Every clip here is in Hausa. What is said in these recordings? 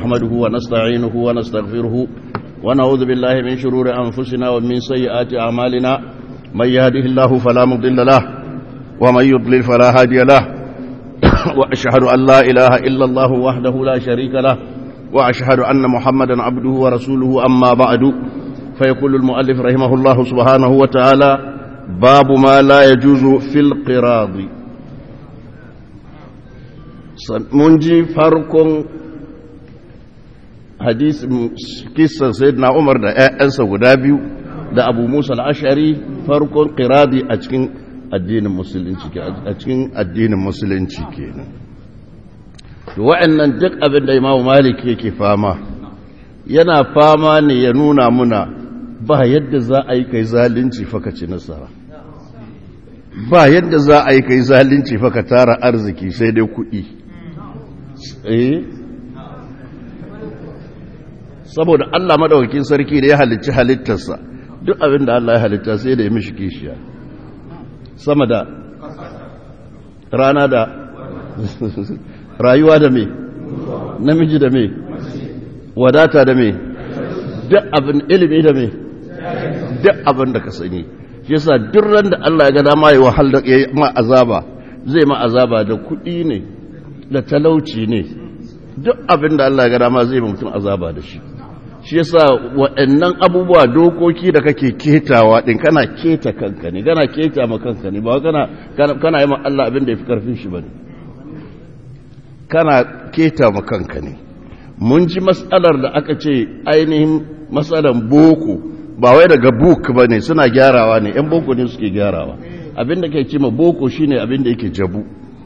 نحمده ونستعينه ونستغفره ونعوذ بالله من شرور أنفسنا ومن سيئات أعمالنا من يهده الله فلا مضل له ومن يضلل فلا هادي له وأشهد أن لا إله إلا الله وحده لا شريك له وأشهد أن محمدا عبده ورسوله أما بعد فيقول المؤلف رحمه الله سبحانه وتعالى باب ما لا يجوز في القراض mun ji farkon hadis kisan sayyidina Umar da ƴaƴansa guda biyu da Abu Musa al-Ash'ari farkon qiradi a cikin addinin musulunci a cikin addinin musulunci kenan to wa'annan duk abin da Imam Malik yake fama yana fama ne ya nuna muna ba yadda za a yi kai zalunci fa ka ci nasara ba yadda za a yi kai zalunci fa ka tara arziki sai dai kuɗi eh saboda Allah madaukakin sarki da ya halicci halittarsa duk abin da Allah ya halitta sai da ya mishi kishiya sama da rana da rayuwa da me namiji da me wadata da me duk abin ilimi da me duk abin da ka sani shi yasa duk ran da Allah ya ga dama ya wahal da ma azaba zai ma azaba da kuɗi ne da talauci ne duk abin da Allah ya gada ma zai mutum azaba da shi shi yasa waɗannan abubuwa dokoki da kake ketawa din kana keta kanka ne kana keta ma kanka ne ba kana kana yi ma Allah abin da yafi karfin shi bane kana keta ma kanka ne mun ji matsalar da aka ce ainihin matsalar boko ba wai daga book bane suna gyarawa ne yan boko ne suke gyarawa abin da ke ce ma boko shine abin da yake jabu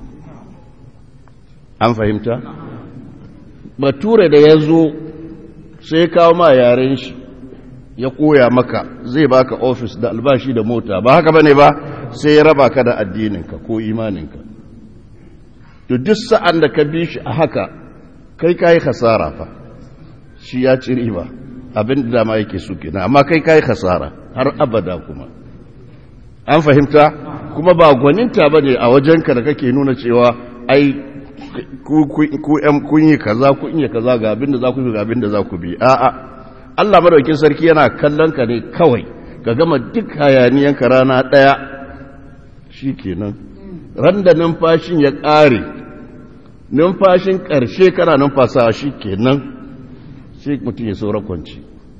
an fahimta bature da ya zo sai ya kawo ma yaren shi ya koya maka zai baka ofis da albashi da mota ba haka bane ba sai ya raba ka da addininka ko imaninka to duk sa'an da ka bi shi a haka kai kayi khasara fa shi ya ci riba abin da dama yake so kenan amma kai kayi khasara har abada kuma an fahimta kuma ba gwaninta bane a wajenka da kake nuna cewa ai ku ‘yan kunyi kaza kun yi kaza ga abin da za ku ga abin da za ku bi a'a Allah madaukin sarki yana kallon ka ne kawai ka gama duk hayaniyanka rana ɗaya shi kenan ran da numfashin ya ƙare numfashin ƙarshe kana numfasawa shi kenan sai mutum ya saura kwanci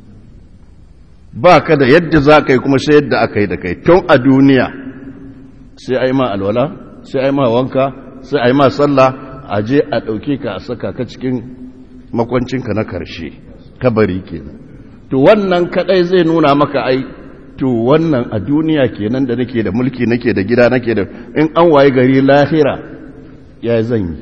ba ka da yadda za ka yi kuma sai yadda aka yi da kai tun a duniya sai a yi ma alwala sai a yi ma wanka sai a yi ma sallah a je a ɗauke ka a saka ka cikin makwancinka na karshe kabari kenan to wannan kadai zai nuna maka ai to wannan a duniya kenan da nake da mulki nake da gida nake da in an waye gari lahira ya zan yi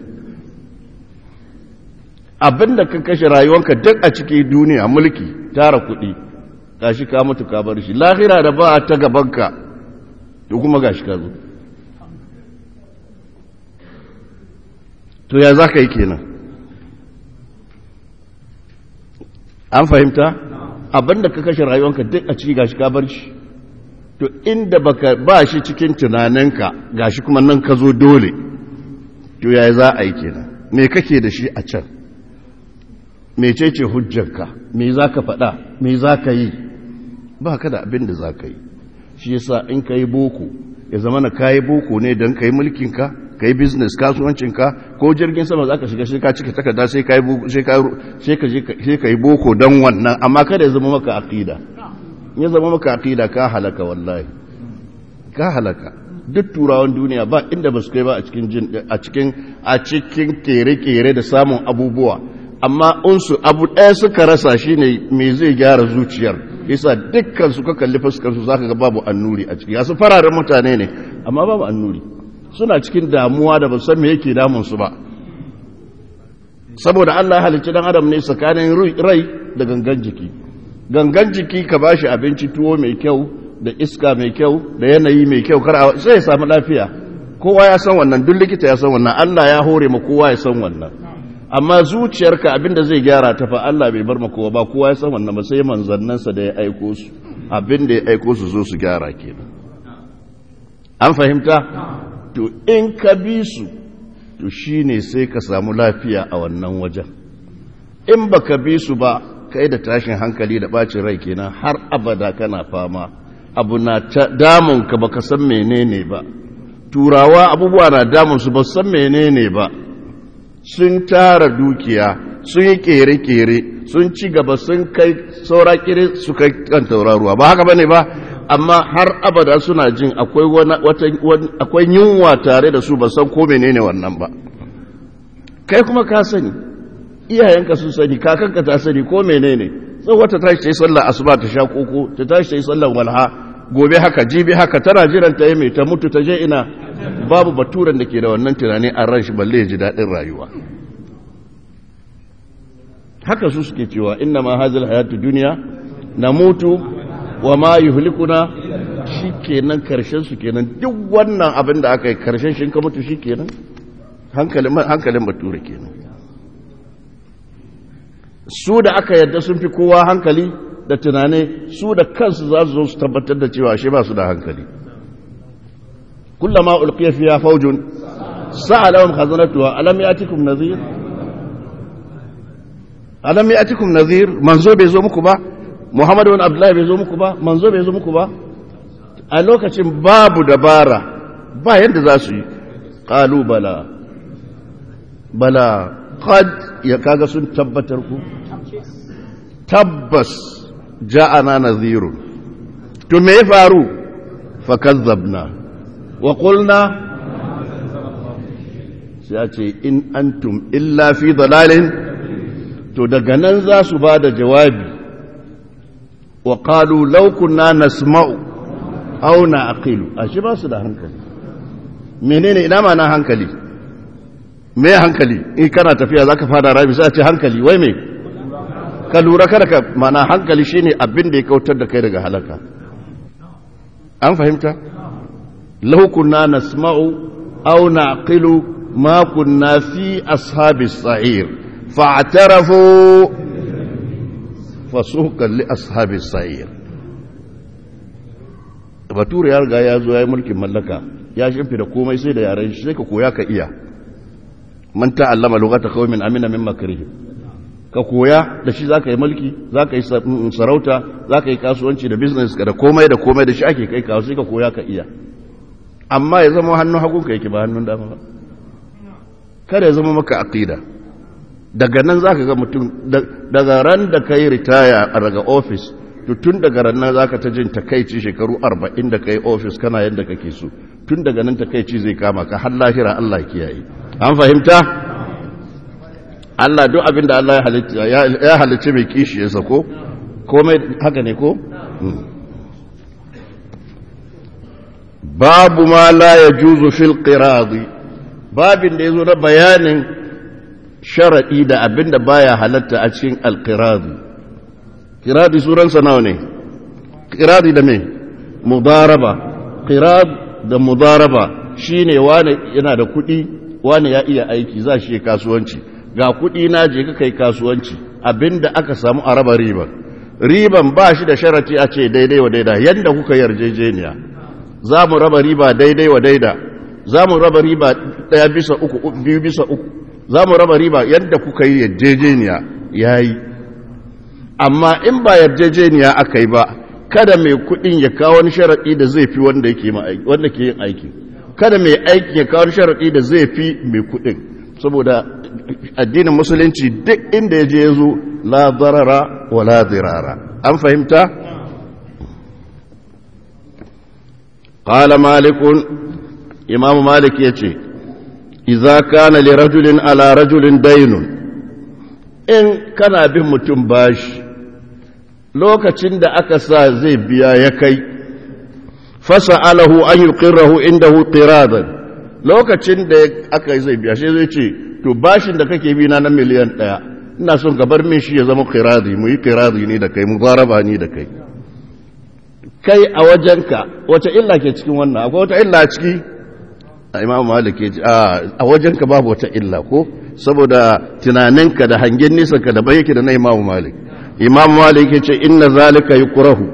abinda ka kashe rayuwanka duk a cikin duniya mulki tara kuɗi gashi ka mutu ka bar shi lahira da ba ta gabanka to kuma gashi ka zo to ya za ka yi kenan an fahimta abinda ka kashe rayuwanka duk a ciki gashi ka bar shi to inda baka ba shi cikin tunaninka gashi kuma nan ka zo dole to ya za a yi kenan me kake da shi a can mecece hujjarka me za ka faɗa me za ka yi ba ka da abin da za ka yi shi yasa in ka yi boko ya zama na ka yi boko ne don ka yi mulkinka ka yi business kasuwancinka ko jirgin sama za ka shiga shi ka cika takarda sai ka yi boko don wannan amma kada ya zama maka aqida ya zama maka aqida ka halaka wallahi ka halaka duk turawan duniya ba inda ba su kai ba a cikin a cikin a cikin kere-kere da samun abubuwa amma unsu abu ɗaya suka rasa shine me zai gyara zuciyar yasa dukkan su ka kalli fuskar su zaka ga babu annuri a ciki yasu fararen mutane ne amma babu annuri suna cikin damuwa da ba san me yake damun su ba saboda Allah ya halicci dan adam ne tsakanin rai da gangan jiki gangan jiki ka bashi abinci tuwo mai kyau da iska mai kyau da yanayi mai kyau kar sai ya samu lafiya kowa ya san wannan duk likita ya san wannan Allah ya hore ma kowa ya san wannan amma zuciyarka abinda zai gyara ta fa Allah bai bar ma kowa ba kowa ya san wannan ba sai manzannansa da ya aiko su abinda ya aiko su zo su gyara kenan an fahimta to in ka bi su to shi ne sai ka samu lafiya a wannan wajen in baka bi su ba kai da tashin hankali da bacin rai kenan har abada kana fama abu na damun ka baka san menene ba turawa abubuwa na damun su ba san menene ba sun tara dukiya sun yi kere-kere sun ci gaba sun kai saura kere su kai kan tauraruwa ba haka bane ba amma har abada suna jin akwai yunwa tare da su ba san ko menene wannan ba kai kuma ka sani iyayenka sun sani kakanka ta sani ko menene sai wata tashi ta yi sallar asuba ta sha koko ta tashi ta yi sallar walha gobe haka jibi haka tana jiran ta yi mai ta mutu ta je ina babu baturan da ke da wannan tunani a ran shi balle ya ji daɗin rayuwa haka su suke cewa inna ma hazil hayatu duniya na mutu wa ma yuhlikuna shi kenan karshen su kenan duk wannan abin da aka yi karshen shi ka mutu shi kenan hankalin bature kenan su da aka yadda sun fi kowa hankali da tunane su da kansu za su zo su tabbatar da cewa shi ba su da hankali kullama ulqiya fiha fawjun sa'alahum khazanatuha alam yatikum nadhir alam yatikum nadhir manzo bai zo muku ba muhammadu bin abdullahi bai zo muku ba manzo bai zo muku ba a lokacin babu dabara ba yadda za su yi qalu bala bala qad ya kaga sun tabbatar ku tabbas ja'ana nadhirun to me ya faru fakazzabna wa qulna sai a ce in antum illa fi dalalin to daga nan za su ba da jawabi wa qalu law kunna nasma'u aw na'qilu ashe ba su da hankali menene ina ma na hankali me hankali in kana tafiya zaka fara rami sai a ce hankali wai me ka lura kada ka mana hankali shine abin da ya kautar da kai daga halaka an fahimta law kunna nasma'u aw naqilu ma kunna fi ashabis sa'ir fa'tarafu fasuqan li ashabis sa'ir bature ya riga ya zo ya yi mulkin mallaka ya shimfi da komai sai da yaren shi sai ka koya ka iya man ta'allama lughata qaumin amina min makrihim ka koya da shi zaka yi mulki zaka yi sarauta zaka yi kasuwanci da business ka da komai da komai da shi ake kai kawo sai ka koya ka iya amma ya zama hannun hagun ka yake ba hannun dama ba kada ya zama maka aqida daga nan zaka ga mutum daga ran da kai ritaya daga office to tun daga ran nan zaka ta jin takeici shekaru 40 da kai office kana yanda kake so tun daga nan takeici zai kama ka har lahira Allah ya kiyaye an fahimta Allah duk abin da Allah ya halicci mai kishi ya sako komai haka ne ko? babu ma la ya juzu fil qiradi babin da ya zo na bayanin sharaɗi da abin da baya halatta a cikin alqiradi qiradi suransa nawa ne qiradi da me mudaraba qirad da mudaraba shine wani yana da kuɗi wani ya iya aiki za shi kasuwanci ga kuɗi na je ka kai kasuwanci abinda aka samu a raba riban riban ba shi da sharati a ce daidai wa daida yadda kuka yarjejeniya za mu raba riba daidai wa daida za mu raba riba ɗaya bisa uku biyu bisa uku za mu raba riba yadda kuka yi yarjejeniya ya yi amma in ba yarjejeniya aka yi ba kada mai kuɗin ya kawo wani sharaɗi da zai fi wanda ke yin aiki kada mai aiki ya kawo sharaɗi da zai fi mai kuɗin saboda addinin musulunci duk inda ya je ya zo la zarara wa la zirara an fahimta? ƙala malikun imamu malik ya ce iza kana li rajulin ala rajulin dainun in kana bin mutum bashi lokacin da aka sa zai biya ya kai fasa alahu an yi ƙirrahu inda hu ƙiradan lokacin da aka yi zai biya shi zai ce to bashin da kake bi na na miliyan ɗaya ina son gabar min shi ya zama kiradi mu yi kiradi ne da kai mu zaraba ni da kai kai a wajenka wace illa ke cikin wannan akwai wata illa a ciki a imam malik ya ce a wajenka babu wata illa ko saboda tunaninka da hangen nisa ka da bai yake da na imam malik imam malik ya ce inna zalika yukrahu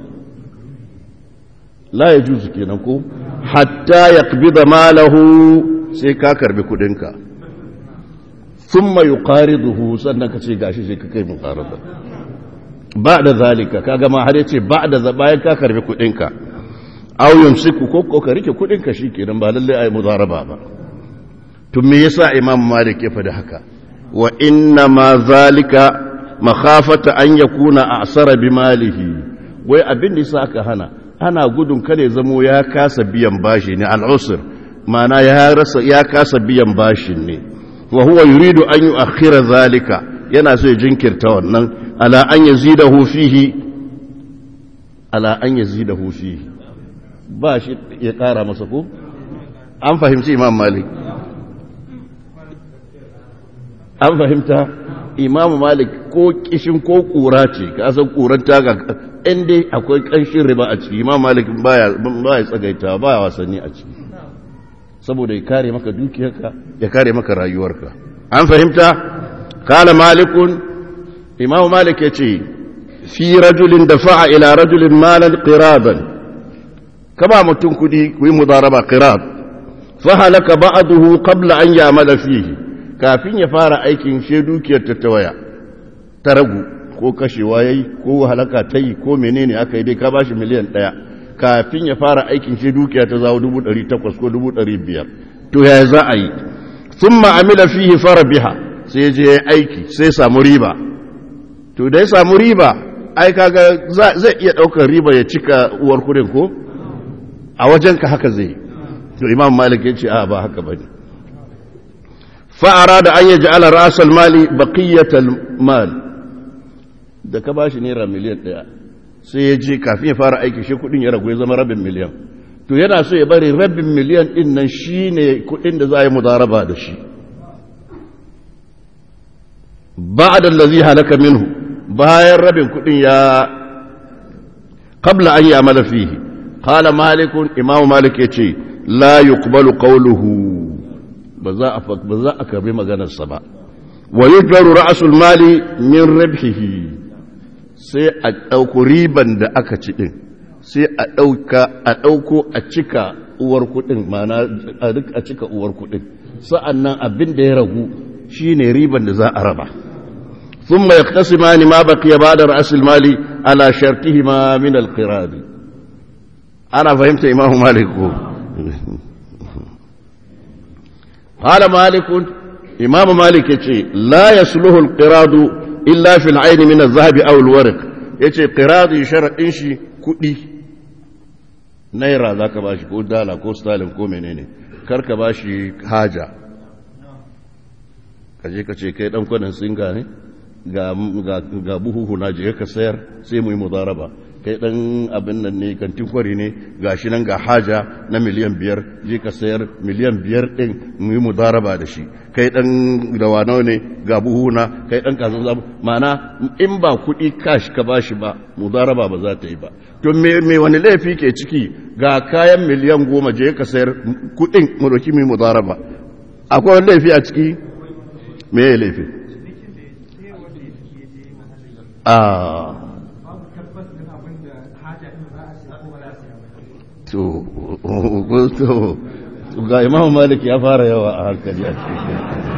la yajuzu kenan ko hatta yaqbida malahu sai ka karbi kudinka thumma yuqariduhu sannan ka ce gashi sai ka kai muqarada ba da zalika kaga ma har yace ba da bayan ka karbi kudin ka aw yumsiku ko ko ka rike kudin ka shikenan ba lalle ai mudaraba ba to me yasa imam malik ya faɗi haka wa inna ma zalika makhafata an yakuna a'sara bi malihi wai abin da yasa aka hana ana gudun kada ya zamo ya kasa biyan bashi ne al'usr ma'ana ya rasa ya kasa biyan bashin ne wa huwa yuridu an yu'akhkhira zalika yana so ya jinkirta wannan ala an yazidahu fihi ala an yazidahu fihi ba shi ya kara masa ko an fahimci imam malik an fahimta imamu malik ko kishin ko kura ce ka san kuran taga inda akwai kanshin riba a ciki imamu malik baya baya tsagaita baya wasanni a ciki saboda ya kare maka dukiyarka ya kare maka rayuwarka an fahimta kala malikun imamu malik ya ce fi rajulin dafa'a ila rajulin malan qiradan kama mutum kudi ku yi mudaraba qirad fa halaka ba'dahu qabla an ya'mala fihi kafin ya fara aikin she dukiyar ta tawaya ta ragu ko kashewa yayi ko halaka ta yi ko menene aka yi dai ka bashi miliyan ɗaya kafin ya fara aikin she dukiya ta zawo dubu ɗari takwas ko dubu ɗari biyar to ya za a yi sun ma'amila fihi fara biha sai je ya aiki sai samu riba to da ya samu riba ai kaga zai iya ɗaukar riba ya cika uwar kudin ko a wajenka haka zai to imam malik ya ce a ba haka bane فأراد أن يجعل رأس المال بقية المال da ka bashi naira miliyan ɗaya sai ya je kafin ya fara aiki shi kudin ya ragu ya zama rabin miliyan to yana so ya bari rabin miliyan din nan shi ne kudin da za a yi mudaraba da shi ba da lazi halaka minhu bayan rabin kudin ya qabla an yi amala fihi qala malikun imamu malik ya ce la yuqbalu qawluhu ba za a ba za a karbi maganarsa ba wa yujbaru ra'sul mali min ribhihi sai a dauko riban da aka ci din sai a dauka a dauko a cika uwar kudin mana a duk a cika uwar kudin sa'annan abin da ya ragu shine riban da za a raba thumma yaqtasimani ma baqiya ba'da ra'sul mali ala shartihima min al-qirad ana fahimta imamu malik ko قال مالك إمام مالك يتي لا يصلح القراد إلا في العين من الذهب أو الورق يتي قراد شرط إنشي كدي نيرا ذاك باشي كو دالا كو ستالين كو منيني كرك باشي حاجة kaje ka ce kai dan kwanan singa ne ga ga buhuhu na je ka sayar sai mu yi mudaraba kai dan abin nan ne kantin kwari ne gashi nan ga haja na miliyan biyar je ka sayar miliyan biyar din mu yi mudaraba da shi kai dan dawana ne ga buhuna kai dan kazan zamu mana in ba kuɗi cash ka bashi ba mudaraba ba za ta yi ba to me me wani laifi ke ciki ga kayan miliyan goma je ka sayar kuɗin mu doki mu yi mudaraba akwai wani laifi a ciki me ya laifi ah to ga imam malik ya fara yawa a hankali a cikin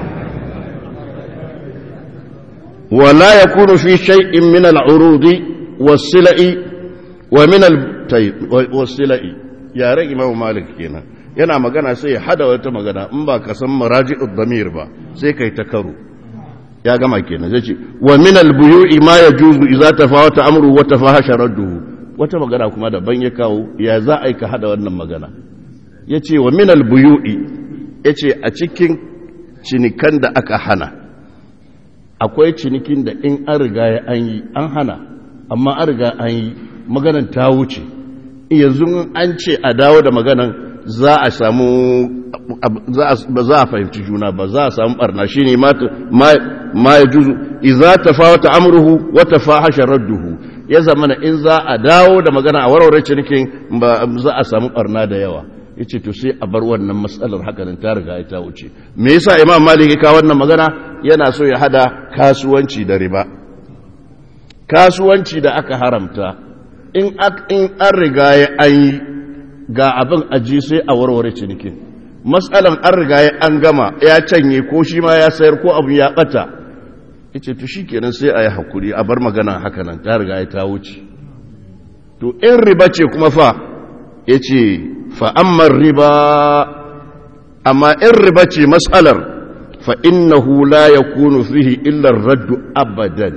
wala yakunu fi shay'in min al-urudi was-sila'i wa min al-was-sila'i yaren imam malik kenan yana magana sai ya hada wata magana in ba ka san maraji'ud damir ba sai kai ta karo ya gama kenan zai ce wa min al-buyu'i ma yajuzu idza tafawata amru wa tafahasha radduhu wata magana kuma daban ya kawo ya za a yi ka hada wannan magana ya ce wa minal buyu'i ya ce a cikin cinikan da aka hana akwai cinikin da in an riga ya an yi an hana amma an riga an yi maganan ta wuce yanzu an ce a dawo da maganan za a samu ba za a fahimci juna ba za a samu barna shi ne ma ya juzu iza ta fawata amurhu wata fahasha radduhu ya zama na in za a dawo da magana a warware cinikin ba za a samu barna da yawa ya ce to sai a bar wannan matsalar hakanan ta riga ta wuce me yasa imam malik ya kawo wannan magana yana so ya hada kasuwanci da riba kasuwanci da aka haramta in an riga ya an yi ga abin aji sai a warware cinikin matsalan an riga an gama ya canye ko shi ma ya sayar ko abu ya bata yace to shikenan sai a yi hakuri a bar magana haka nan ta riga ya ta wuce to in riba ce kuma fa yace fa amma riba amma in riba ce matsalar fa innahu la yakunu fihi illa ar-radd abadan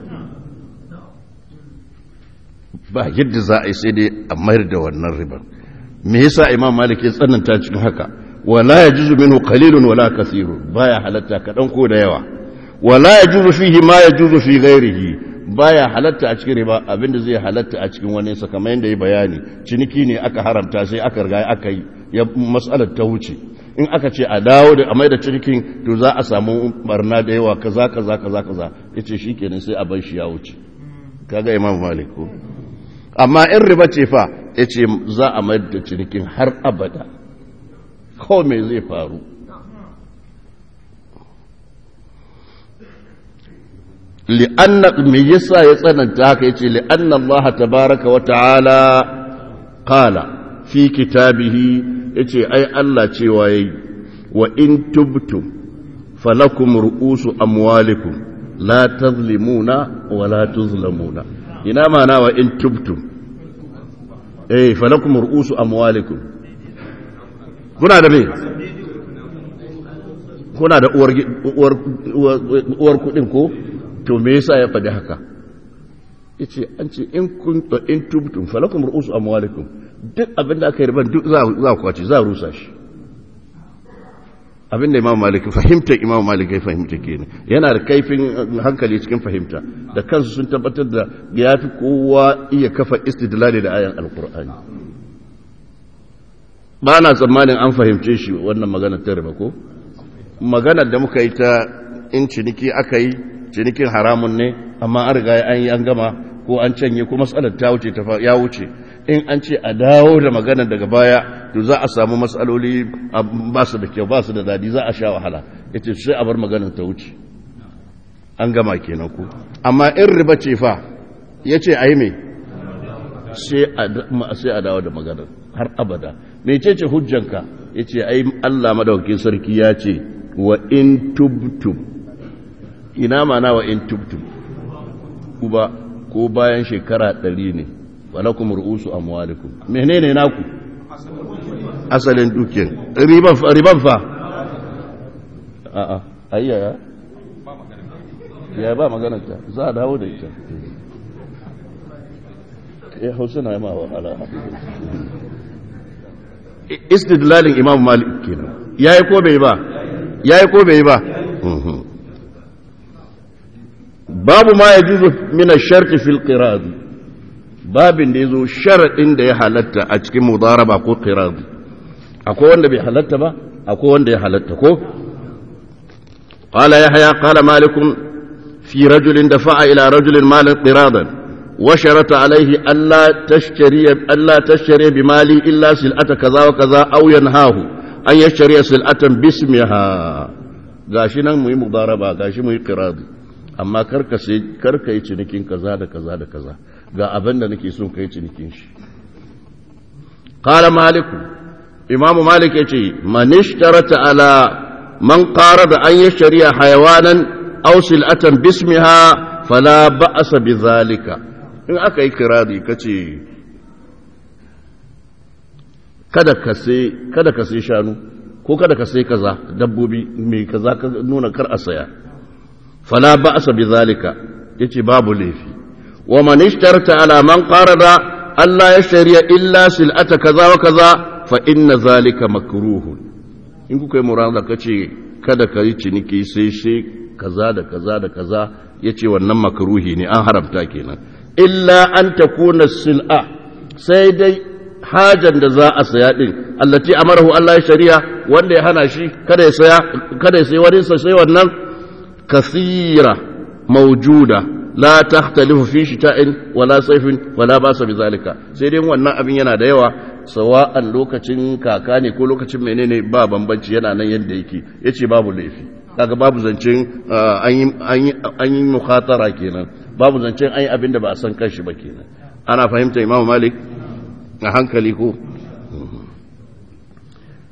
ba yadda za a yi sai dai a mayar da wannan ribar me yasa imam malik ya tsananta cikin haka wala yajuzu minhu qalilun wala kathirun baya halatta kadan ko da yawa wala yajuzu fihi ma yajuzu fi ghairihi baya halatta a cikin riba abinda zai halatta a cikin wani sa kamar yadda ya bayani ciniki ne aka haramta sai aka riga aka yi ya mas'alar ta wuce in aka ce a dawo da a mai da cinikin to za a samu barna da yawa kaza kaza kaza kaza yace shikenan sai a bar shi ya wuce kaga imam malik ko amma in riba ce fa ya ce za a mayar da cinikin har abada kawai mai zai faru li'anna me yasa ya tsananta haka yace li'anna Allah tabaraka wa ta'ala qala fi kitabihi yace ai Allah cewa yayi wa in tubtum falakum ru'usu amwalikum la tazlimuna wa la tuzlamuna ina mana wa in tubtum eh falakum ru'usu amwalikum kuna da me kuna da uwar uwar uwar kudin ko to me yasa ya faɗi haka yace an ce in kun in tubtum falakum ru'usu amwalikum duk abinda aka yi riban duk za za ku kwace za rusa shi abinda imam malik fahimta imam malik ya fahimta kenan yana da kaifin hankali cikin fahimta da kansu sun tabbatar da ya fi kowa iya kafa istidlali da ayan alkur'ani ba na tsammanin an fahimce shi wannan magana ta riba ko maganar da muka yi ta in ciniki aka yi cinikin haramun ne amma an riga an yi an gama ko an canye ko matsalar ta wuce ta ya wuce in an ce a dawo da magana daga baya to za a samu matsaloli ba su da kyau ba su da dadi za a sha wahala yace sai a bar maganar ta wuce an gama kenan ku amma in riba ce fa yace ayi me sai a sai a dawo da maganar har abada mecece hujjanka yace ai Allah madaukakin sarki ya ce wa in tubtum ina mana wa in tubtum kuba ko bayan shekara ɗari ne walakum ru'usu amwalikum menene naku asalin dukiyar riban fa riban fa a a ayya ya ya ba magana ta za a dawo da ita ya hausa na yama wa ala istidlalin imam malik kenan yayi ko bai ba yayi ko bai ba babu ma yajuzu min ash-shart fil qirad babin da ya zo sharaɗin da ya halatta a cikin mudaraba ko qiradi akwai wanda bai halatta ba akwai wanda ya halatta ko qala yahya qala malikum fi rajulin dafa'a ila rajulin malan qiradan wa sharata alayhi alla tashtari alla tashtari bi mali illa sil'ata kaza wa kaza aw yanhahu an yashtari sil'atan bismiha gashi nan muyi mudaraba gashi muyi qiradi amma karka sai karka yi cinikin kaza da kaza da kaza ga abin da nake so kai cinikin shi qala maliku imam malik yace man ishtarata ala man qarada an yashriya hayawanan aw sil'atan bismiha fala ba'sa bidhalika in aka yi kiradi kace kada ka sai kada ka sai shanu ko kada ka sai kaza dabbobi mai kaza ka nuna kar a saya fala ba'sa bidhalika yace babu laifi ومن اشترت على من قارض ألا يشتري إلا سلعة كذا وكذا فإن ذلك مكروه in kuka yi murada ka ce kada ka yi ciniki sai shi kaza da kaza da kaza ya ce wannan makaruhi ne an haramta kenan illa an ta kuna sil'a sai dai hajan da za a saya din allati amarahu Allah ya shari'a wanda ya hana shi kada ya saya kada ya sayi wani sai wannan kasira maujuda la takhtalifu fi shita'in wala sayfin wala basa bizalika sai dai wannan abin yana da yawa sawa'an lokacin kaka ne ko lokacin menene ba bambanci yana nan yadda yake yace babu laifi kaga babu zancen an yi mukhatara kenan babu zancen an yi abin da ba a san kanshi ba kenan ana fahimta imamu malik a hankali ko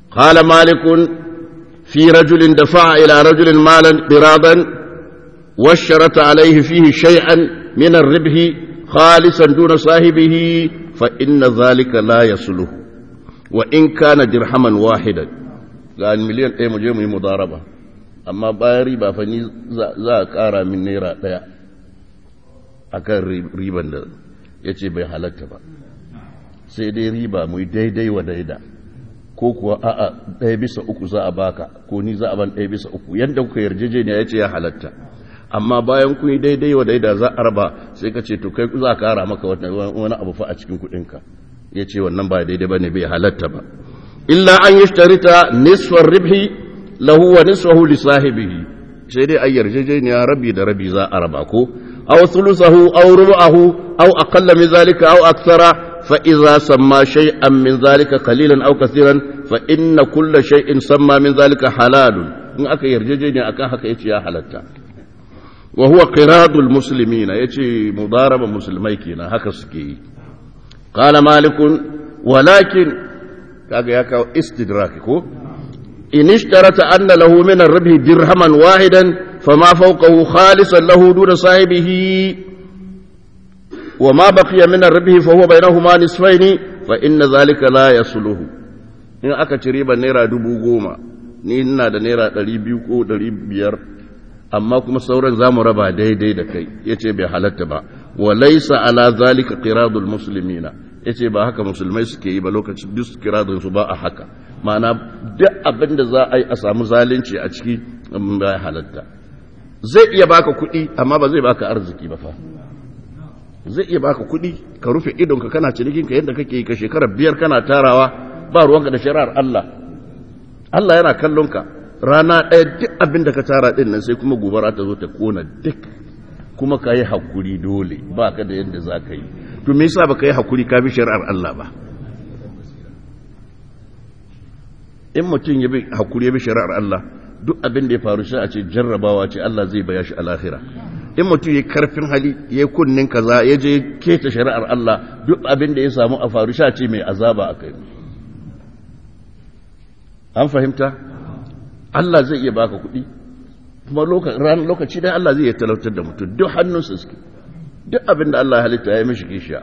qala malikun fi rajulin dafa'a ila rajulin malan qiradan واشترط عليه فيه شيئا من الربح خالصا دون صاحبه فإن ذلك لا يصله وإن كان درهما واحدا قال مليون ايه مجيء مضاربة أما بايري بافني za a ƙara min naira ɗaya a kan riban da ya ce bai halatta ba sai dai riba mu daidai wa daida ko kuwa a'a ɗaya bisa uku za a baka ko ni za a ban ɗaya bisa uku yadda kuka yarjejeniya ya ce ya halatta amma bayan kun yi daidai wa daida za a raba sai ka ce to kai za ka kara maka wani abu fa a cikin kudinka ya ce wannan ba daidai ba ne bai halatta ba illa an yi shtarita nisfar ribhi lahu wa nisfahu li sahibihi sai dai an yarjejeniya rabi da rabi za a raba ko aw thuluthahu aw rubu'ahu aw aqalla min zalika aw akthara fa idza samma shay'an min zalika qalilan aw kathiran fa inna kulla shay'in samma min zalika halalun in aka yarjejeniya akan haka yace ya halatta وهو قراض المسلمين يجي مضاربة مسلمي كينا هكا سكي قال مالك ولكن كاكا يكا استدراك إن اشترط أن له من الربح درهما واحدا فما فوقه خالصا له دون صاحبه وما بقي من الربح فهو بينهما نصفين فإن ذلك لا يصله in aka ci riba naira dubu goma ni ina da naira ɗari biyu ko ɗari biyar amma kuma sauran za mu raba daidai da kai ya ce bai halatta ba wa laisa ala zalika qiradul muslimina ya ce ba haka musulmai suke yi ba lokacin duk kiradun su ba a haka ma'ana duk abin da za a yi a samu zalunci a ciki ba halatta zai iya baka kuɗi amma ba zai baka arziki ba fa zai iya baka kuɗi ka rufe idonka kana cinikinka yadda kake yi ka shekara biyar kana tarawa ba ruwanka da shari'ar Allah Allah yana kallon ka rana ɗaya duk abin da ka tara ɗin nan sai kuma gobara ta zo ta kona duk kuma ka yi hakuri dole ba ka da yadda za ka yi to me yasa ba ka yi hakuri ka bi shari'ar Allah ba in mutum ya bi hakuri ya bi shari'ar Allah duk abin da ya faru shi a ce jarrabawa ce Allah zai baya shi a lahira in mutum ya karfin hali ya kunnin kaza ya je keta shari'ar Allah duk abin da ya samu a faru shi a ce mai azaba a kai an fahimta Allah zai iya baka kuɗi kuma ran lokaci dan Allah zai iya talautar da mutum duk hannunsa suke duk abin da Allah ya halitta ya mishi kishiya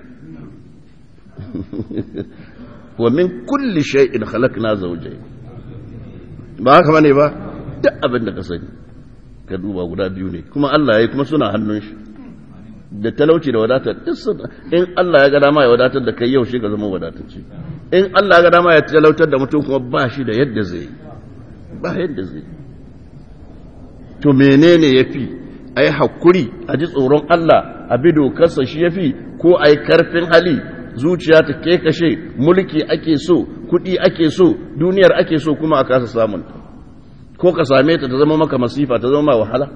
wa min kulli shay'in khalaqna zawjayn ba haka bane ba duk abin da ka sani ka duba guda biyu ne kuma Allah ya yi kuma suna hannun shi da talauci da wadatar in Allah ya ga dama ya wadatar da kai yau shi ka zama wadatacce in Allah ya ga dama ya talautar da mutum kuma ba shi da yadda zai ba yadda zai to menene yafi ai hakuri a ji tsoron Allah a bi dokarsa shi yafi ko ai karfin hali zuciya ta ke kashe mulki ake so kuɗi ake so duniyar ake so kuma a kasa samun ko ka same ta ta zama maka masifa ta zama wahala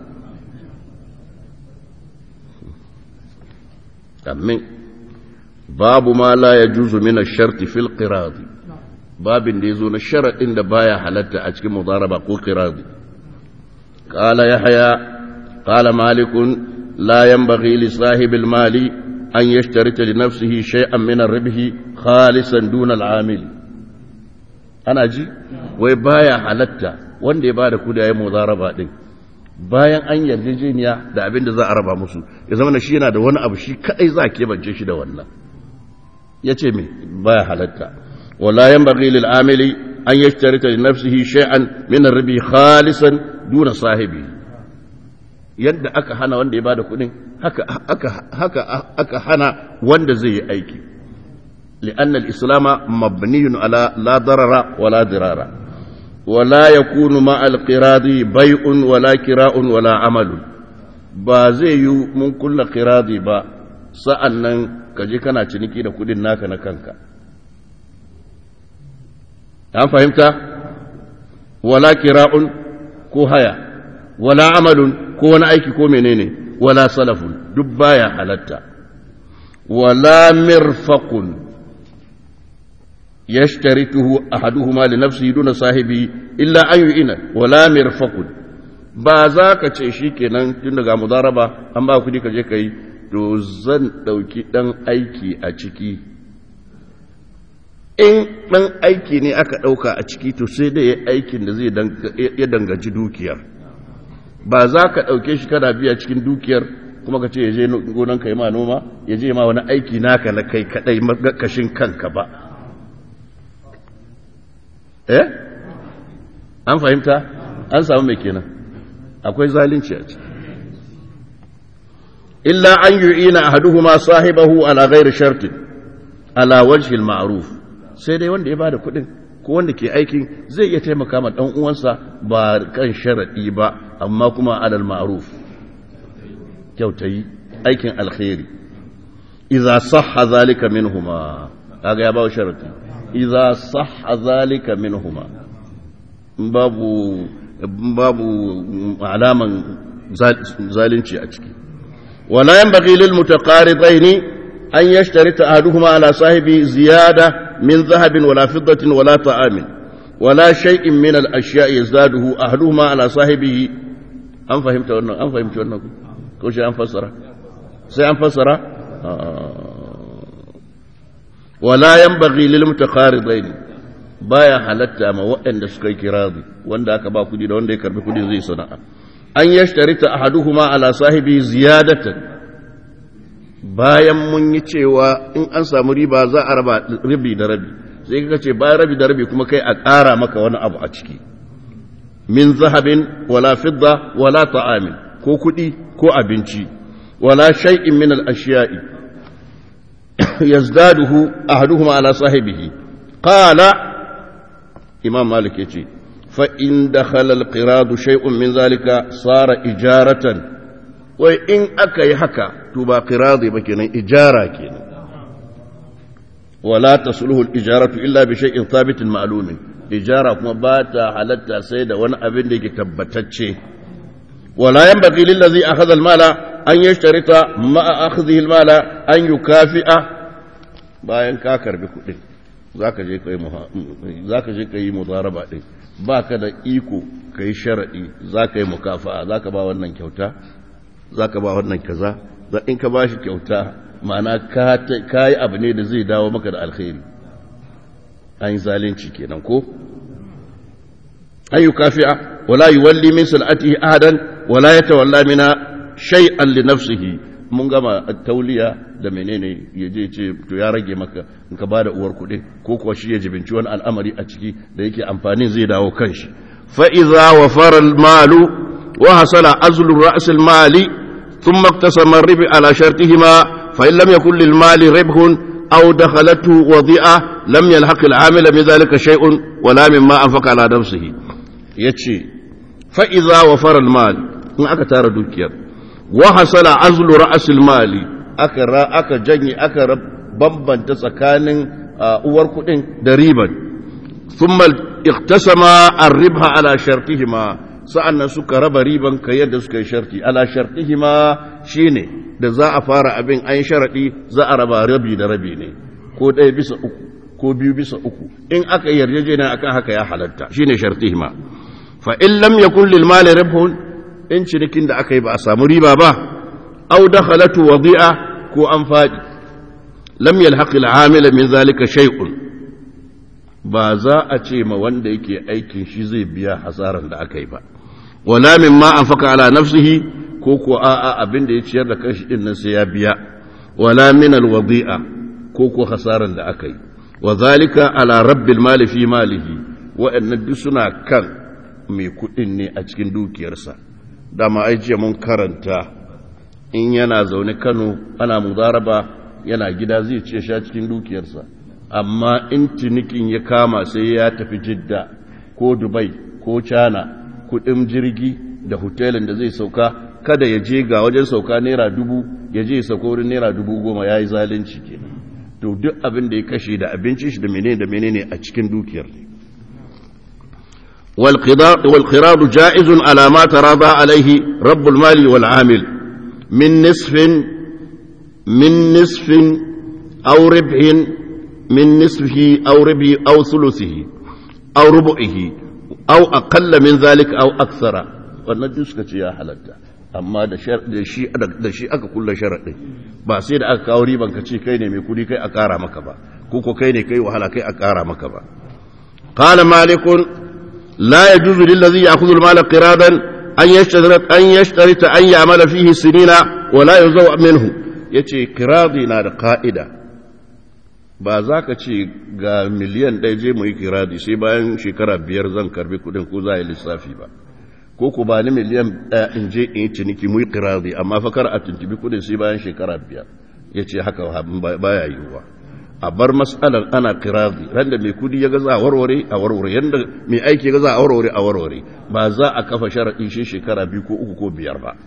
amin babu ma la ya juzu mina sharti fil qiradi babin da ya zo na sharaɗin da baya halatta a cikin mudaraba ko qiradi qala yahya qala malikun la yanbaghi li sahibil mali an yashtarita li nafsihi shay'an min ar-ribhi khalisan duna al-amil ana ji wai baya halatta wanda ya bada kudayen mudaraba din bayan an yarjejeniya da abin da za a raba musu ya zama shi yana da wani abu shi kadai za ke bance shi da wannan ya ce me baya halatta wala yanbaghi lil amili an yashtarita li nafsihi shay'an min ar-ribi khalisan duna sahibi yadda aka hana wanda ya bada kudin haka haka haka aka hana wanda zai yi aiki لأن الإسلام مبني على لا ضرر ولا ضرار ولا يكون مع القراض بيع ولا كراء ولا عمل ba zai yi mun kulla kiradi ba sa'an nan ka je kana ciniki da kudin naka na kanka an fahimta wala kira'un ko haya wala amalun ko wani aiki ko menene wala salafun duk baya halatta wala mirfaqun يشترطه أحدهما لنفسه دون صاحبه إلا أن يؤين ولا مرفق ba za ka ce shi kenan tun daga mudaraba an ba kudi ka je ka yi to zan ɗauki ɗan aiki a ciki in ɗan aiki ne aka ɗauka a ciki to sai dai ya aikin da zai ya danganci dukiyar ba za ka ɗauke shi kana biya cikin dukiyar kuma ka ce ya je gonan ka yi ma noma ya je ma wani aiki naka na kai kaɗai makashin kanka ba eh an fahimta an samu mai kenan akwai zalunci a ciki illa an yu'ina ahaduhuma sahibahu ala ghairi shartin ala wajhi al-ma'ruf sai dai wanda ya bada kuɗin ko wanda ke aikin zai iya taimaka ma dan uwansa ba kan sharadi ba amma kuma alal ma'ruf kyautayi aikin alkhairi idza sahha zalika minhuma kaga ya bawo sharadi idza sahha zalika minhuma babu babu alaman zalunci a ciki wala yanbaghi lil mutaqaridaini an yashtarita ahaduhuma ala sahibi ziyada من ذهب ولا فضة ولا طعام ولا شيء من الأشياء يزداده أهلهما على صاحبه أم فهمت wannan an fahimci wannan ko shi an fassara sai an fassara wala yanbaghi lil mutaqaridain baya halatta ma waɗanda suka yi kiradi wanda aka ba kudi da wanda ya karbi kudi zai sana'a an yashtarita ahaduhuma ala sahibi ziyadatan bayan mun yi cewa in an samu riba za a raba rabi da rabi sai ka ce bayan rabi da rabi kuma kai a ƙara maka wani abu a ciki min zahabin wala fidda wala ta'amin ko kuɗi ko abinci wala shay'in min al-ashiya'i yazdaduhu ahaduhuma ala sahibihi qala imam malik yace fa in dakhala al-qiradu shay'un min zalika sara ijaratan wai in aka yi haka to ba qiradi ba kenan ijara kenan wala tasluhu al-ijaratu illa bi shay'in thabitin ma'lumin ijara kuma ba ta halatta sai da wani abin da yake tabbatacce wala yanbaghi lil ladhi akhadha al-mala an yashtarita ma'a akhdhihi al-mala an yukafi'a bayan ka karbi kuɗin zaka je kai zaka je kai mudaraba din baka da iko kai sharadi zaka yi mukafa'a zaka ba wannan kyauta zaka ba wannan kaza in ka bashi kyauta ma'ana ka yi abu ne da zai dawo maka da alkhairi an yi zalunci kenan ko an yi kafi'a wala yi walli min sal'atihi ahadan wala ya tawalla mina shay'an li nafsihi mun gama tauliya da menene ya je ce to ya rage maka in ka bada uwar kuɗi ko kuwa shi ya jibinci wani al'amari a ciki da yake amfanin zai dawo kanshi fa iza wafara al-malu wa hasala azlu ra's al-mali thumma iktasama ar-ribi ala shartihima فإن لم يكن للمال ربح أو دخلته وضيئة لم يلحق العامل بذلك شيء ولا مما أنفق على نفسه يتشي فإذا وفر المال إن أكا تارى دوكير وحصل عزل رأس المال أكا را أكا جني أكا رب بمبا تسكان أور كدين دريبا ثم اقتسم الربح على شرطهما sa'an suka raba riban ka yadda suka yi sharti ala shartihima shine da za a fara abin an sharaɗi za a raba rabi da rabi ne ko ɗaya bisa uku ko biyu bisa uku in aka yarjejena akan haka ya halatta shine shartihima fa in lam yakun lil mali ribhun in cinikin da aka yi ba a samu riba ba aw dakhalatu wadi'a ko an faɗi lam yalhaq al amil min zalika shay'un ba za a ce ma wanda yake aikin shi zai biya hasaran da aka yi ba wala mimma anfaka ala nafsihi ko ko a'a abin da ya ciyar da kanshi din nan sai ya biya wala min alwadi'a ko ko hasaran da aka yi wa zalika ala rabbil mali fi malihi wa'annan duk suna kan mai kudin ne a cikin dukiyarsa dama ai jiya mun karanta in yana zaune Kano ana mudaraba yana gida zai ce sha cikin dukiyarsa amma in cinikin ya kama sai ya tafi jidda ko dubai ko china kudin jirgi da hotelin da zai sauka kada ya je ga wajen sauka naira dubu ya je sauka wurin naira dubu goma ya yi zalunci kenan to duk abin da ya kashe da abinci shi da menene da menene a cikin dukiyar ne والقراض جائز على ما تراضى عليه رب المال والعامل من نصف من نصف أو ربح من نصفه أو ربه أو ثلثه أو ربعه أو أقل من ذلك أو أكثر wannan duk suka ce ya halatta amma da shi aka kulla sharaɗin ba sai da aka kawo riban ka ce kai ne mai kudi kai a ƙara maka ba ko ko kai ne kai wahala kai a ƙara maka ba qala malikun la yajuzu lil ladhi ya'khudhu al mala qiradan an yashtarita an yashtarita an ya'mala fihi sinina wa la yuzaw minhu yace qiradi na da ka'ida ba za ka ce ga miliyan ɗaya je mu yi kiradi sai bayan shekara biyar zan karbi kudin ko za a yi lissafi ba ko ku ba ni miliyan ɗaya in je in yi ciniki mu yi kiradi amma fakar a tuntubi kudin sai bayan shekara biyar ya ce haka baya yiwuwa a bar matsalar ana kiradi ran da mai kudi ya gaza a warware a warware yadda mai aiki ya gaza a warware a warware ba za a kafa sharaɗi shi shekara biyu ko uku ko biyar ba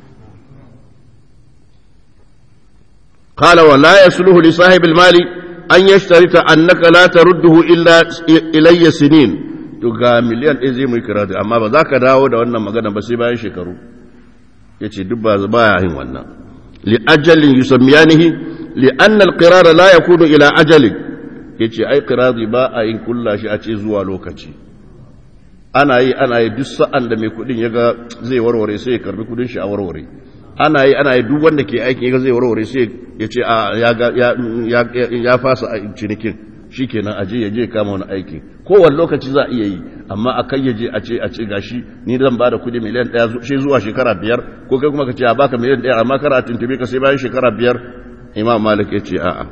قال ولا يصلح لصاحب المال an yashtarita annaka la tarudduhu illa ilayya sinin to ga miliyan ɗaya zai mu kira da amma ba za ka dawo da wannan magana ba sai bayan shekaru yace duk ba baya yin wannan li ajalin yusammiyanihi li anna al-qirar la yakunu ila ajalin yace ai qiradi ba a yin kulla shi a ce zuwa lokaci ana yi ana yi duk sa'an da mai kudin yaga zai warware sai ya karbi kudin shi a warware ana yi ana yi duk wanda ke aiki ga zai warware sai ya ce ya fasa cinikin shi kenan aje ya je kama wani aiki kowane lokaci za a iya yi amma a kai ya je a ce a ce gashi ni zan ba da kudi miliyan ɗaya shi zuwa shekara biyar ko kai kuma ka ce a baka miliyan ɗaya amma kara tuntube ka sai bayan shekara biyar imam malik ya ce a'a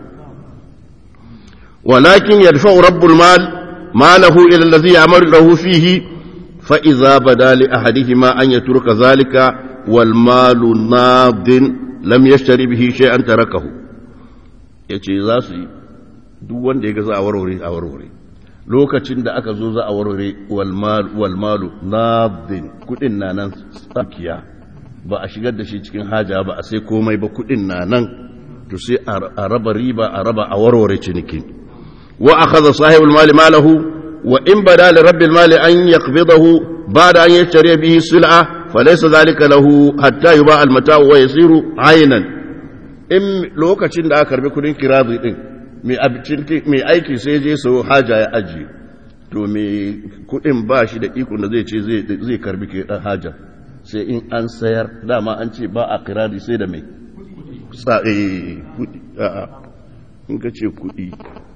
walakin yadfa'u rabbul mal malahu ila allazi ya'malu lahu fihi fa idza bada li ahadihima an yatruka zalika والمال ناض لم يشتري به شيئا تركه yace za su yi duk wanda ya ga za a warware a warware lokacin da aka zo za a warware walmalu nadin kudin na nan tsakiya ba a shigar da shi cikin haja ba a sai komai ba kudin na nan to sai a raba riba a raba a warware ciniki wa akhadha sahibul mali malahu wa in bada li rabbil mali an yaqbidahu ba'da an yashtari bihi sil'a فليس ذلك له حتى يباع المتاع ويصير عينا in lokacin da aka karbi kudin kirazi din mai aiki sai je sau haja ya aji to mai kudin ba shi da ikon da zai ce zai karbi ke dan haja sai in an sayar dama an ce ba a kirari sai da mai sa'e kudi a'a in ka ce kudi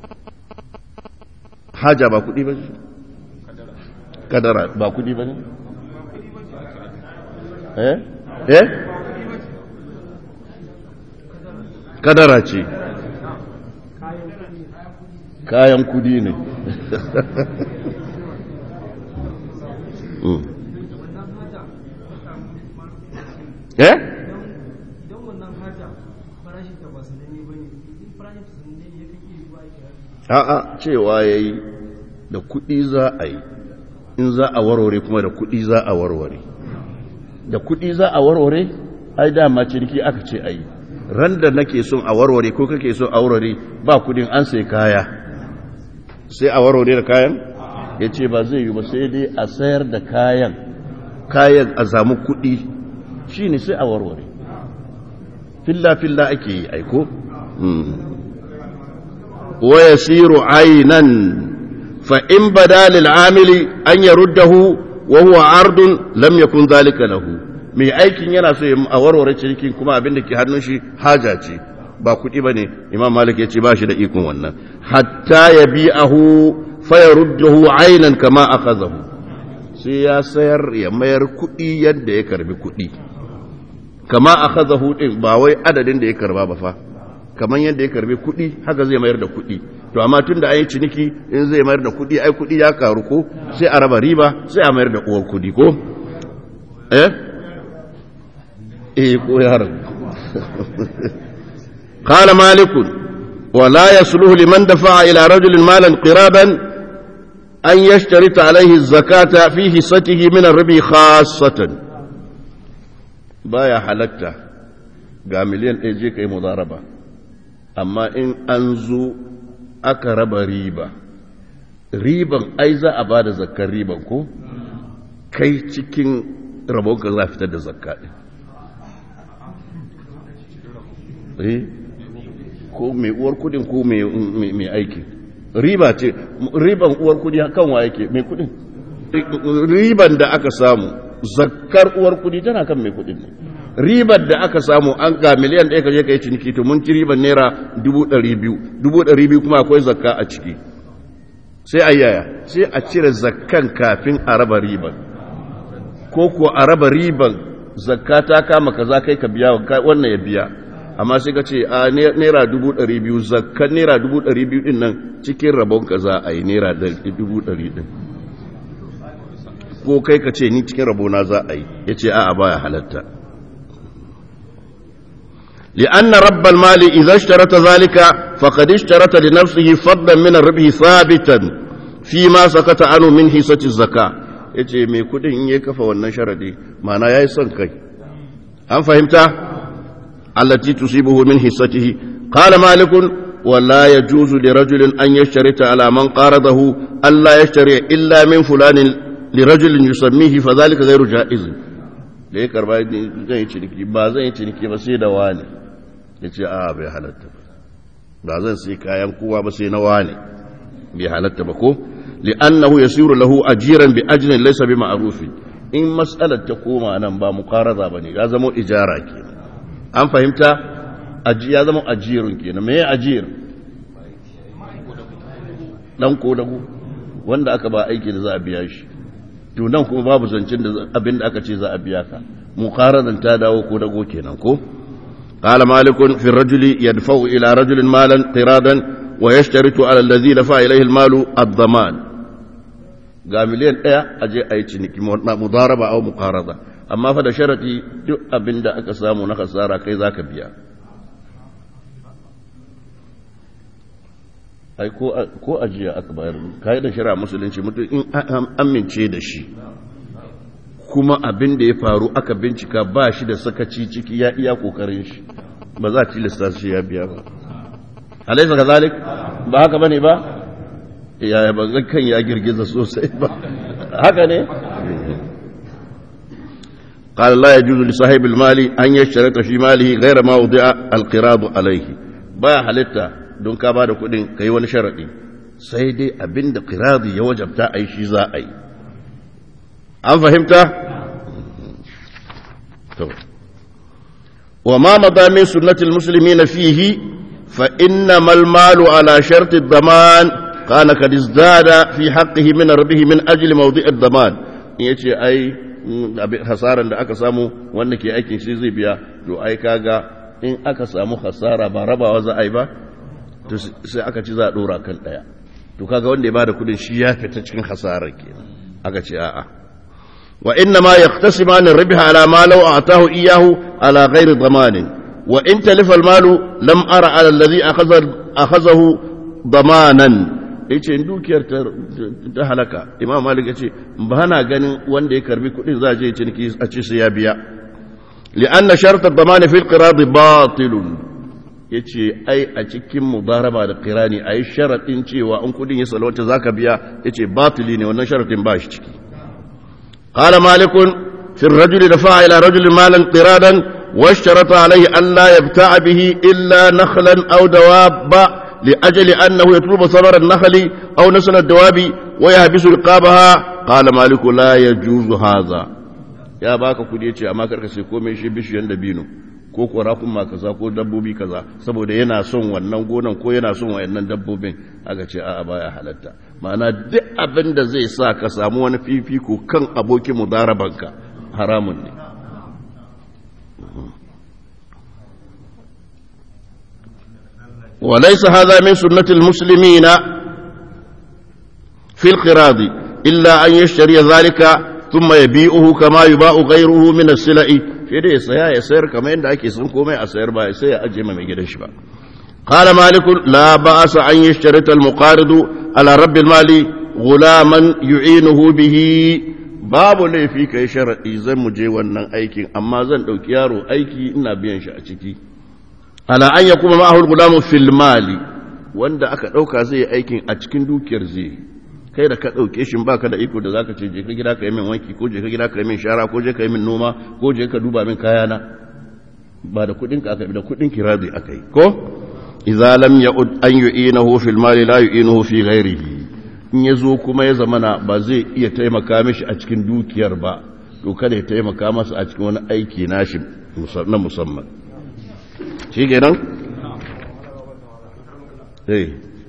haja ba kudi ba kadara ba kudi ba ne eh eh kadara ce kayan kudi ne eh a'a cewa yayi da kudi za a yi in za a warware kuma da kudi za a warware da kuɗi za a warware ai dama ciniki aka ce ai ran da nake son a warware ko kake son a warware ba kudin an sai kaya sai a warware da kayan ya ce ba zai yi ba sai dai a sayar da kayan kayan a samu kuɗi shi ne sai a warware filla-filla ake yi aiko waya siru ainan fa'in badalil amili an yaruddahu wa huwa ardun lam yakun zalika lahu mai aikin yana so a warware cikin kuma abin da ke hannun shi haja ce ba kuɗi bane imam malik ya ce ba shi da ikon wannan hatta ya bi'ahu fa yaruddahu aynan kama akhadahu sai ya sayar ya mayar kuɗi yadda ya karbi kuɗi kama akhadahu din ba wai adadin da ya karba ba fa kamar yadda ya karbi kuɗi haka zai mayar da kuɗi to amma tun da an yi ciniki in zai mayar da kuɗi ai kuɗi ya karu ko sai a raba riba sai a mayar da uwar kuɗi ko eh eh ko yaran قال مالك ولا يصلح لمن دفع إلى رجل مالا قرابا أن يشترط عليه الزكاة في حصته من الربي خاصة بايا حلقتا قاملين ايجي كي مضاربة أما إن أنزو أكرب ريبا ريبا أيزا أباد زكا ريبا كو كي تكين ربوك الله فتد زكاة eh ko mai uwar kudin ko mai aiki riba ce riban uwar kudi kan wa yake mai kudin riban da aka samu zakkar uwar kudi tana kan mai kudin ne ribar da aka samu an ga miliyan ɗaya kaje ka yi ciniki to mun ci ribar naira dubu ɗari biyu dubu ɗari biyu kuma akwai zakka a ciki sai a yaya sai a cire zakkan kafin a raba riban ko ko a raba riban zakka ta kama kaza kai ka biya wannan ya biya amma sai ka ce a naira dubu ɗari biyu zakkan naira dubu ɗari biyu ɗin nan cikin rabon ka za a yi naira dubu ɗari ɗin ko kai ka ce ni cikin rabona za a yi ya ce a baya halatta لأن رب المال إذا اشترط ذلك فقد اشترط لنفسه فضلا من الربح ثابتا فيما سكت عنه من حصة الزكاة yace mai kudin in ya kafa wannan sharadi mana yayi son kai an fahimta allati tusibuhu min hissatihi qala malik wa la yajuzu li rajulin an yashtarita ala man qaradahu alla yashtari illa min fulanin li rajulin yusammihi fa dhalika ghayru jaiz da ya karba zan yi ciniki ba zan yi ciniki ba sai da wani ya ce a bai halatta ba ba zan sai kayan kowa ba sai na wane bai halatta ba ko li'annahu yasiru lahu ajiran bi ajrin laysa bi ma'rufin in mas'alar ta koma nan ba muqaraza bane ya zama ijara kenan an fahimta aji ya zama ajirun kenan me ajir dan ko dago wanda aka ba aiki da za a biya shi to nan kuma babu zancin da abin da aka ce za a biya ka muqarazan ta dawo ko dago kenan ko قال مالك في الرجل يدفع إلى رجل مالا قرادا ويشترط على الذي دفع إليه المال الضمان قال مليون ايه اجي اي ciniki mudaraba aw muqarada amma fa da sharati duk abinda aka samu na kasara kai zaka biya ai ko ko ajiya aka bayar kai da shari'a musulunci mutum in amince da shi kuma abin da ya faru aka bincika ba shi da sakaci ciki ya iya kokarin shi ba za a tilasta shi ya biya ba alaisa kazalik ba haka bane ba ya ba kan ya girgiza sosai ba haka ne قال لا يجوز لصاحب المال أن يشترط في ماله غير ما وضع القراض عليه با halitta don ka bada kudin kai wani sharadi sai dai abinda qiradi ya wajabta ai shi za a yi an fahimta to wa ma mada min sunnatil muslimin fihi fa innamal malu ala sharti ad-daman kana kad izdada fi haqqihi min rabbih min ajli mawdi' ad-daman yace ai hasaran da aka samu wanda ke aikin shi zai biya to ai kaga in aka samu hasara ba rabawa za a yi ba to sai aka ci za a dora kan daya to kaga wanda ya bada kudin shi ya fita cikin hasarar kenan aka ce a'a وإنما يقتسمان الربح على ما لو أعطاه إياه على غير ضمان وإن تلف المال لم أرى على الذي أخذ أخذه ضمانا yace in dukiyar ta halaka imam malik yace ba na ganin wanda ya karbi kudin za je ciniki a ce sai ya biya li'anna shart ad-daman fi al-qirad batil yace ai a cikin mudaraba da qirani ai sharadin cewa in kudin ya salwata zaka biya yace batili ne wannan sharadin ba shi ciki قال مالك في الرجل دفع إلى رجل مالا قرادا واشترط عليه أن لا يبتاع به إلا نخلا أو دواب لأجل أنه يطلب ثمر النخل أو نسل الدواب ويحبس رقابها قال مالك لا يجوز هذا يا باك kudi yace amma karka sai komai shi bishiyan dabino ko ko rakun ma kaza ko dabbobi kaza saboda yana son wannan gonan ko yana son wayannan dabbobin aka ce a'a baya halatta ma'ana duk abin da zai sa ka samu wani fifiko kan abokin mudarabanka haramun ne وليس هذا من سنة المسلمين في القراض إلا أن يشتري ذلك ثم يبيعه كما يباع غيره من السلع في دي سيا يسير كما عند أكي سنكو ما أسير با سيا أجي ما ميجدش با قال مالك لا بأس أن يشترط المقارض على رب المال غلاما يعينه به babu laifi ka yi sharaɗi zan mu je wannan aikin amma zan ɗauki yaro aiki ina biyan shi a ciki ala an ya kuma ma'ahul gulamu fil mali wanda aka ɗauka zai yi aikin a cikin dukiyar zai kai da ka ɗauke shi ba ka da iko da zaka ce je ka gida ka yi min wanki ko je ka gida ka yi min shara ko je ka yi min noma ko je ka duba min kayana ba da kuɗin ka aka yi da kuɗin kiradi aka yi ko idza lam ya'ud an yu'inahu fil mali la yu'inahu fi ghairihi in ya zo kuma ya zamana ba zai iya taimaka mishi a cikin dukiyar ba to kada ya taimaka masa a cikin wani aiki nashi na musamman shi kenan? eh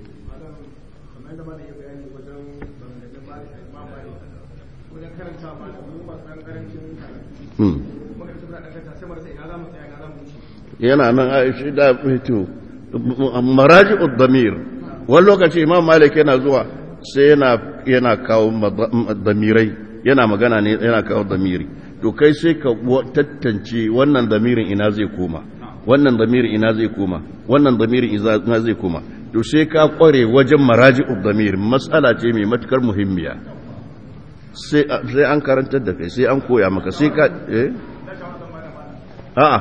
yana nan a shi da fito maraji'ud damir wani lokaci imam malik yana zuwa sai yana yana kawo damirai yana magana ne yana kawo damiri to kai sai ka tattance wannan damirin ina zai koma wannan damirin ina zai koma wannan damirin ina zai koma to sai ka kware wajen maraji'ud damir matsala ce mai matukar muhimmiya sai an karantar da kai sai an koya maka sai ka eh a'a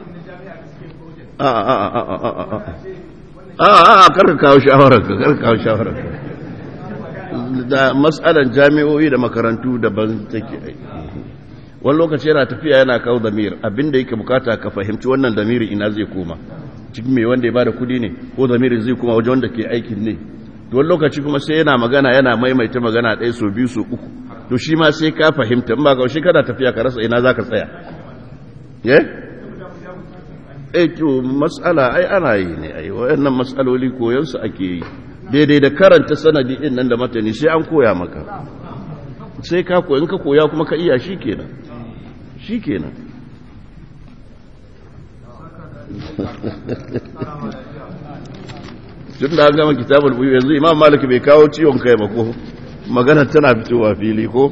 a'a a'a a'a a'a karka kawo shawararka karka kawo shawararka da matsalan jami'o'i da makarantu daban take aiki wani lokaci yana tafiya yana kawo damir abinda yake bukata ka fahimci wannan damirin ina zai koma cikin mai wanda ya bada kudi ne ko damirin zai koma wajen wanda ke aikin ne to wani lokaci kuma sai yana magana yana maimaita magana ɗaya so biyu so uku to shi ma sai ka fahimta in ba ka shi kada tafiya ka rasa ina za ka tsaya eh eh to mas'ala ai ana yi ne ai wayannan mas'aloli koyon su ake yi daidai da karanta sanadi din nan da matani sai an koya maka sai ka koyi in ka koya kuma ka iya shikenan shikenan tun da an gama kitabul buyu yanzu imam malik bai kawo ciwon kai ba ko magana tana fitowa fili ko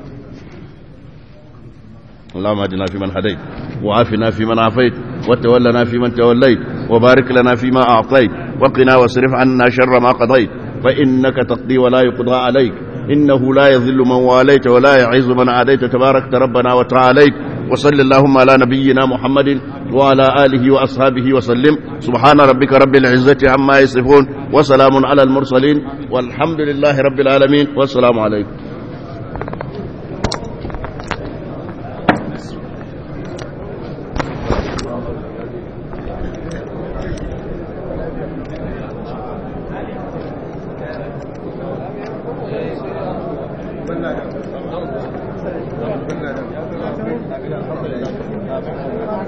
اللهم اهدنا فيمن هديت وعافنا فيمن عافيت وتولنا فيمن توليت وبارك لنا فيما أعطيت وقنا واصرف عنا شر ما قضيت فإنك تقضي ولا يقضى عليك إنه لا يذل من واليت ولا يعز من عاديت تبارك ربنا وتعاليت وصل اللهم على نبينا محمد وعلى آله وأصحابه وسلم سبحان ربك رب العزة عما يصفون وسلام على المرسلين والحمد لله رب العالمين والسلام عليكم Thank you.